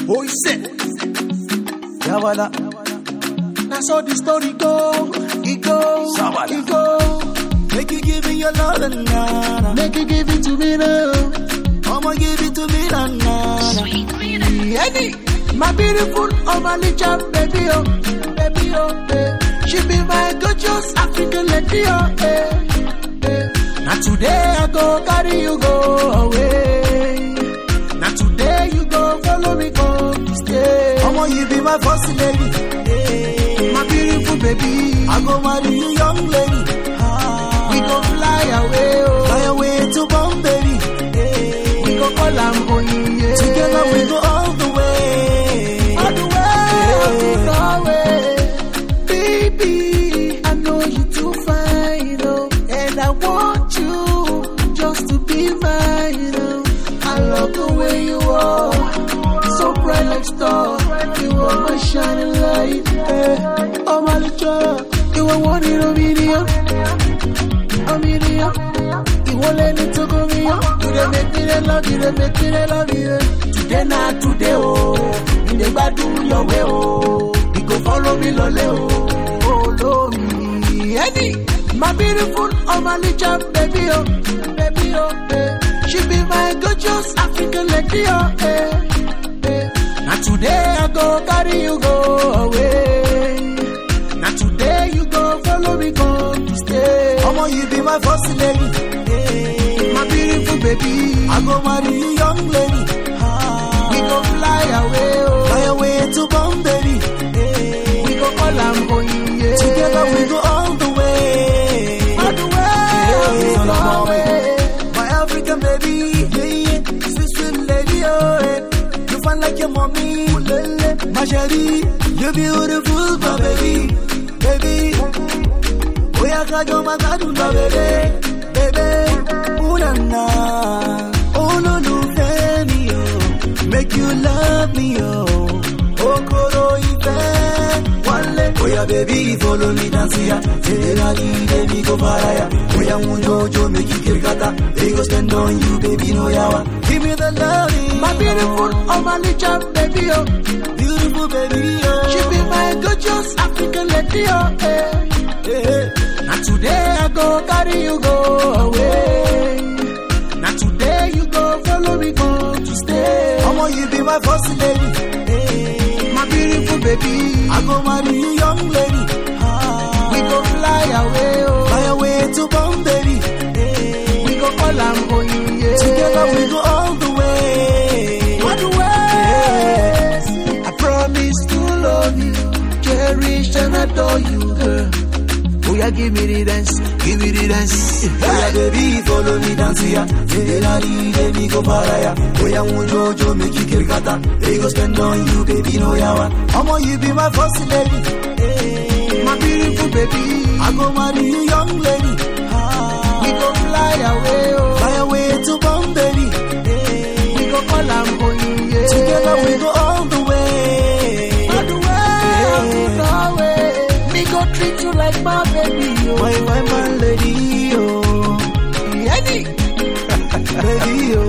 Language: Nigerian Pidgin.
Oh, he said, Yawala. That's how the story go. It go. Sabala. It go. Make you give me your love and nana. Make you give it to me now. Mama give it to me na nana. Eddie, my beautiful Omalicha baby, oh, baby, oh, eh. She be my gorgeous African lady, oh, eh, eh. Now today I go carry you go away. Now today you go follow me go stay. Mama you be my first lady. Hey. My beautiful baby, I go marry you young lady. Ah. we go fly away, oh. Fly away to Bombay. Hey. We go call am Oyiye. Together we go all the way. all the way, all the way. Baby, I know you too fine, oh, and I want you just to be mine, oh. I love the way you are, so bright like star. You are my shining light, eh. Oh my little, you are one in a million, a million. You won't let it to go me up. You dey make me dey love you, dey make me dey love you. Today na today, oh. You dey gbadun your way, oh. You go follow me lole, oh. Follow me, Eddie. My beautiful Omalicha baby, oh, baby, oh, eh. She be my gorgeous African lady, oh, eh, eh. Now today I go carry you go away. Now today you go follow me go to stay. Mama you be my first lady. Hey. My beautiful baby, I go marry you young lady. Ah. we go fly away, oh. Fly away to Bombay. Hey. We go call am Oyiye. Together we go all the way. all the way, Yeah, all the mama. way. My African baby, yeah, yeah. sweet sweet lady, oh, eh. you fine like your mommy, lele. my chérie, you beautiful, my baby, baby. Oya kajo makadu na bebe, bebe, unana, olólùfẹ́ mi o, make you love me o, okoro ìfẹ́ wálé. Oya baby follow me dance ya, tẹ̀lé ní ilé mi kò fara ya, oya mú jojo make you kirikata, they go stand on you baby no yawa, give me the loving. My beautiful Omalicha baby, oh. beautiful baby oh. She be my gorgeous African lady, oh, eh. yeah. Now today I go carry you go away. Now today you go follow me go to stay. Mama, you be my first lady. Hey. My beautiful baby, I go marry you young lady. Ah. we go fly away, oh. fly away to Bombay. Hey. We go call am Oyiye. Together we go all the way. all the way. I promise to love you, cherish and adore you, girl. Oh yeah, give me the dance, give me the dance. Oya baby, follow me dance ya. Tell me me go para ya. Oya jojo make you kirikata. They go spend on you, baby no yawa. Mama, you be my first lady. Hey. My beautiful baby, I go marry you young lady. Ah. we go fly away, oh. fly away to Bombay. Hey. We go call am Oyiye. Together we go all the way. all the way, all the way. Me go treat you like my baby, oh. My, my, my lady, oh. Eddie. Baby, oh.